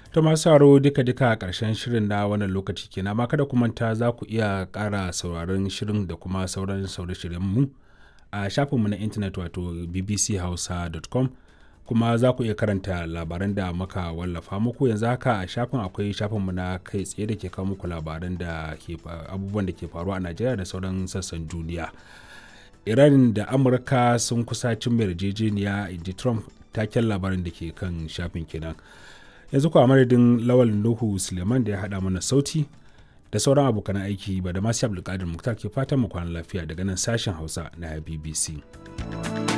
ta masu sauraro duka-duka a ƙarshen shirin na wannan lokaci kenan amma kada ku manta za ku iya ƙara sauraron shirin da kuma sauran sauran mu a shafinmu na intanet wato bbchausa.com kuma za ku iya karanta labaran da muka wallafa muku yanzu haka a shafin akwai shafinmu na kai tsaye da ke kawo muku labaran da ke abubuwan da ke faruwa a najeriya da sauran sassan duniya iran da amurka sun kusa cin yarjejeniya inji trump taken labarin da ke kan shafin kenan yanzu kuwa madadin lawal nuhu suleiman da ya haɗa mana sauti da sauran abokan aiki ba da masu abdulkadir muktar ke fatan mu kwana lafiya daga nan sashen hausa na bbc